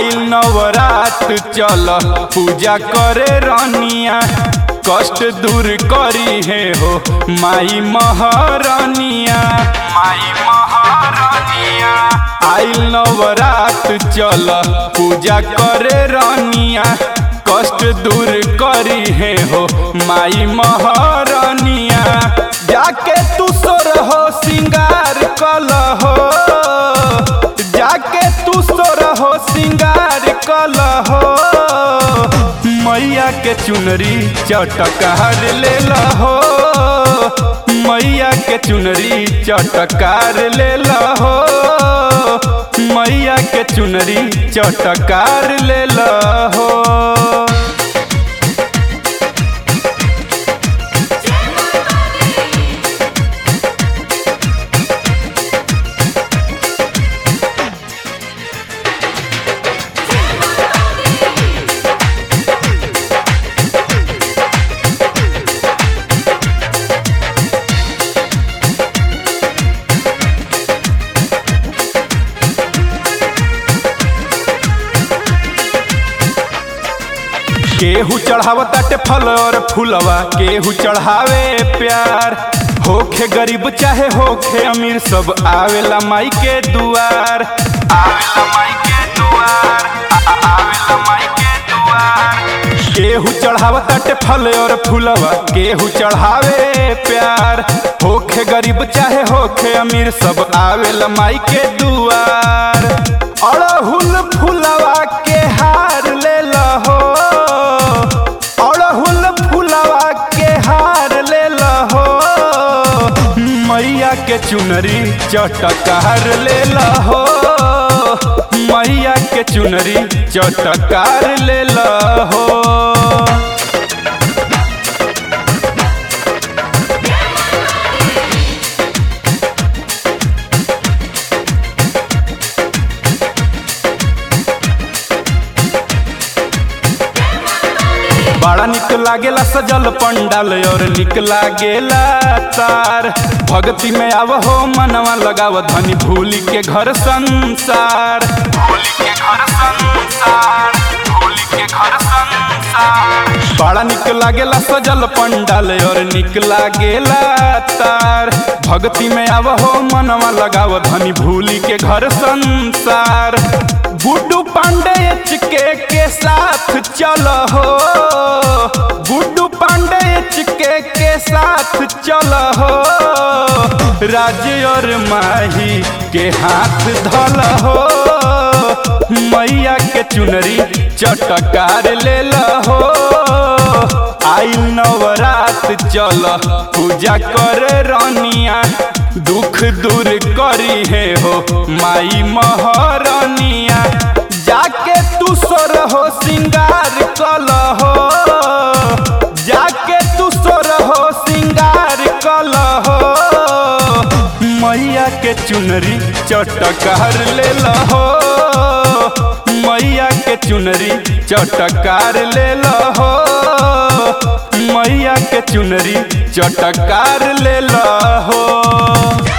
आइल नवरात चल पूजा करे रनिया कष्ट दूर करी है हो माई महारानिया माई महारानिया आइल नवरात चल पूजा करे रनिया कष्ट दूर करी है हो माई महारानिया जाके तू सोर हो सिंगार कल हो जाके तू सोर हो सिंगार कल हो मैया के चुनरी चटकार ले हो मैया के चुनरी चटकार ले हो मैया के चुनरी चटकार ले हो केहू चढ़ावताटे फल और फूलवा केहू चढ़ावे प्यार होखे गरीब चाहे होखे अमीर सब आवेला माई के दुआर आवेला माई के दुआर आ- आ- आवेला माई के दुआर केहू चढ़ावताटे फल और फूलवा केहू चढ़ावे प्यार होखे गरीब चाहे होखे अमीर सब आवेला माई के दुआर अड़हुल फूलवा के हार ले हो अड़हुल फूलवा के हार ले हो मैया के चुनरी चटकार ले हो मैया के चुनरी चटकार ले हो बड़ा निक लागेला सजल पंडाल और निक लागेला तार भक्ति में आव हो मनवा लगाव धनी भूली के घर संसार भूली के घर संसार भूली के घर संसार बड़ा निक लागेला सजल पंडाल और निक लागेला तार भक्ति में आव हो मनवा लगाव धनी भूली के घर संसार गुड्डू पांडे के के साथ चल हो गुड्डू पांडे चिके के साथ चल हो राज्य और माही के हाथ धल हो मैया के चुनरी चटकार ले हो आई नवरात चल पूजा कर रनिया दुख दूर करी है हो माई महारानिया जाके तू सोर हो सिंगार कल हो जाके तू सोर हो सिंगार कल हो मैया के चुनरी चटकार ले हो मैया के चुनरी चटकार ले हो मैया के चुनरी चटकार ले हो